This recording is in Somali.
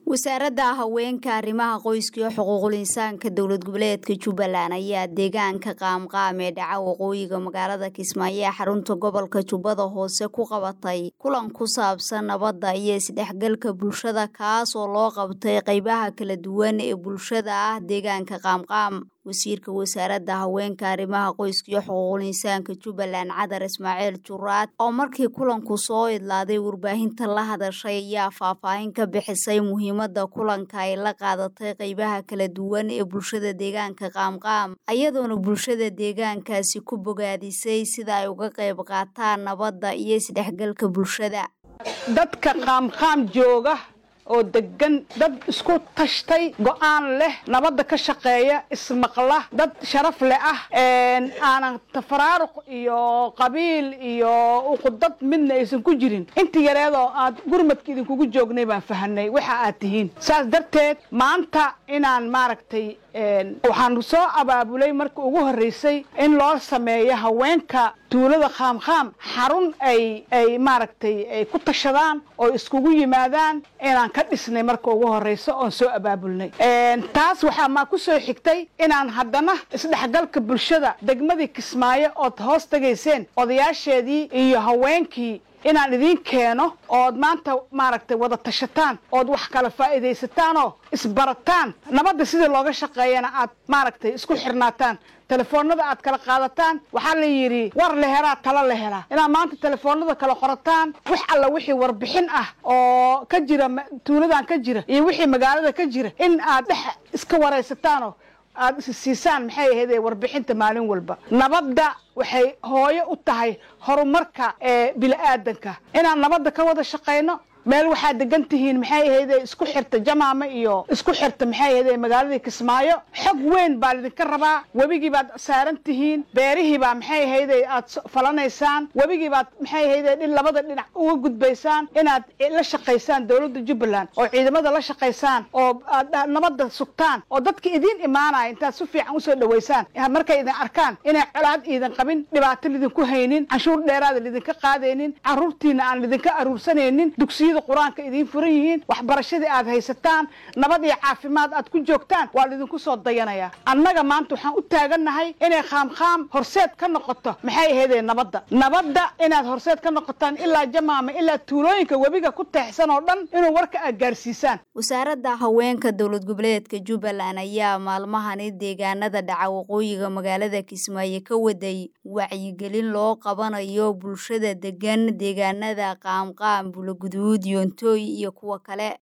wasaaradda haweenka arrimaha qoyska iyo xuquuqul insaanka dowlad goboleedka jubbaland ayaa deegaanka qaamqaam ee dhaca waqooyiga magaalada kismaayo ee xarunta gobolka jubbada hoose ku qabatay kulan ku saabsan nabadda iyo isdhexgalka bulshada kaas oo loo qabtay qeybaha kala duwan ee bulshada ah deegaanka qaamqaam wasiirka wasaaradda haweenka arrimaha qoyska iyo xuquuqul insaanka jubbaland cadar ismaaciil juraad oo markii kulanku soo idlaaday warbaahinta la hadashay ayaa faahfaahin ka bixisay muhiimadda kulanka ay la qaadatay qeybaha kala duwan ee bulshada deegaanka qaamqaam ayadoona bulshada deegaankaasi ku bogaadisay sida ay uga qayb qaataan nabadda iyo isdhexgalka bulshada dadka qaamqaam jooga oo degan dad isku tashtay go'aan leh nabadda ka shaqeeya ismaqla dad sharaf leh ah aanan tafaraaruq iyo qabiil iyo uqudad midna aysan ku jirin inta yareedoo aad gurmadka idinkugu joognay baan fahanay waxa aad tihiin saas darteed maanta inaan maaragtay waxaan soo abaabulay marka ugu horreysay in loo sameeyo haweenka tuulada qaamqaam xarun ay ay maaragtay ay ku tashadaan oo iskugu yimaadaan inaan ka dhisnay marka ugu horreyso oon soo abaabulnay taas waxaa maa ku soo xigtay inaan haddana isdhexgalka bulshada degmadii kismaayo ood hoos tegayseen odayaasheedii iyo haweenkii inaan idiin keeno ood maanta maaragtay wada tashataan ood wax kala faa'iidaysataanoo isbarataan nabadda sidii looga shaqeeyana aad maaragtay isku xirnaataan telefoonada aad kala qaadataan waxaa la yidhi war la helaa talo la helaa inaad maanta telefoonada kala qorataan wax alla wixii warbixin ah oo ka jira tuuladan ka jira iyo wixii magaalada ka jira in aad dhex iska waraysataanoo aad is siisaan maxay ahayd warbixinta maalin walba nabadda waxay hooyo u tahay horumarka ee bili-aadanka inaan nabadda ka wada shaqayno meel waxaad degan tihiin maxay ahayd isku xirta jamaama iyo isku xirta maxay ahayd magaaladii kismaayo xog weyn baa lidinka rabaa webigii baad saaran tihiin beerihii baa maxay ahayd aad falanaysaan webigii baad maxay ahayd dhin labada dhinac uga gudbaysaan inaad la shaqaysaan dowladda jubbaland oo ciidamada la shaqaysaan oo aad nabadda sugtaan oo dadka idiin imaanaya intaad si fiican usoo dhaweysaan markay idin arkaan inay colaad iidan qabin dhibaato lidinku haynin canshuur dheeraada lidinka qaadaynin caruurtiina aan lidinka aruursanaynin dugsiyada qur-aanka idiin furan yihiin waxbarashadii aad haysataan nabad iyo caafimaad aad ku joogtaan waa lidinku soo dayanayaa annaga maanta waxaan u taagannahay inay qaamqaam horseed ka noqoto maxay ahaydee nabadda nabadda inaad horseed ka noqotaan ilaa jamaama ilaa tuulooyinka webiga ku teexsan oo dhan inuu warka aad gaarsiisaan wasaaradda haweenka dowlad goboleedka jubbaland ayaa maalmahani deegaanada dhaca waqooyiga magaalada kismaayo ka waday wacyigelin loo qabanayo bulshada degan deegaanada qaamqaam bulaguduud yoontooy iyo kuwa kale